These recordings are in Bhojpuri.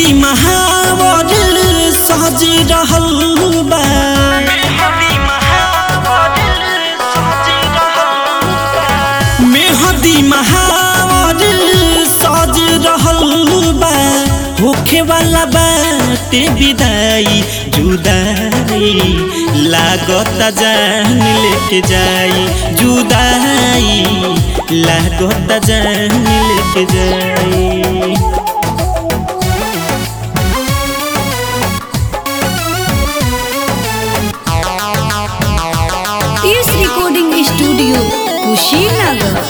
मेहदी महावर सज रहल बा मेहदी महावर सज रहल बा होखे वाला बाटे विदाई जुदाई लागत जान लेके जाई जुदाई लागत जान लेके जाई पीस रिकॉर्डिंग स्टूडियो कुशीनगर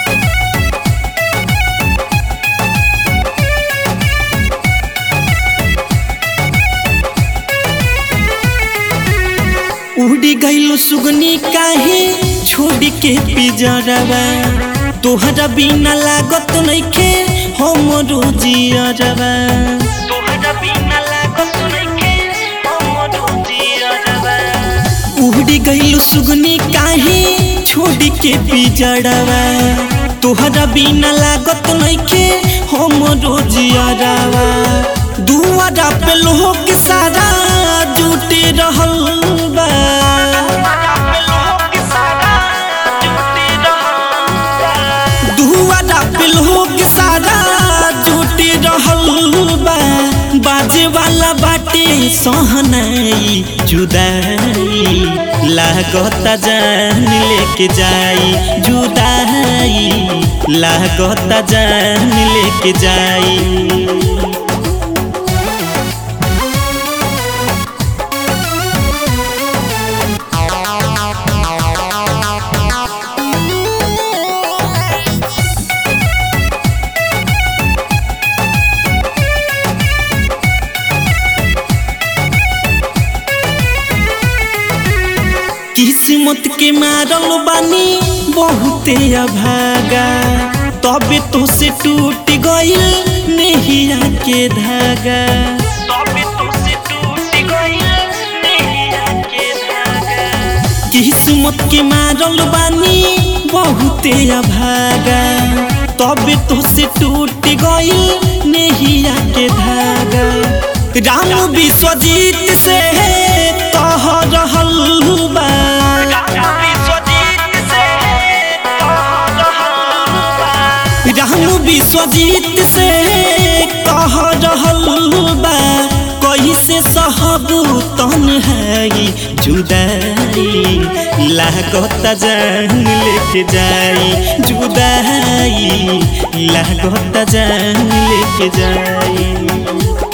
उड़ी गईलो सुगनी काहे छोड़ के पिजरवा तोहरा बिना लागत नइखे हमरो जियरवा तोहरा बिना लागत नइखे हमरो जियरवा उड़ी गईलो सुगनी काहे छोड़ के पिजरवा तोहरा बिना लागत नइखे हमरो जियरवा दुआरा पे लोग सारा जुटे रहल बा दुआरा पे लोग सारा जुटे रहल बा बाजे वाला बाटे सहनाई जुदाई लागत जान लेके जाई जुदाई लागत जान लेके जाई किस्मत के मारल बानी बहुते अभागा तबे तो से टूट गइल नेहिया के धागा तबे तो से टूट गइल नेहिया के धागा किस्मत के मारल बानी बहुते अभागा तबे तो से टूट गइल नेहिया के धागा राम विश्वजीत से कह रहल बा राम विश्वजीत से कह रहल बा कैसे सहब तन्हाई जुदाई लागत जान लेके जाई जुदाई लागत जान लेके जाई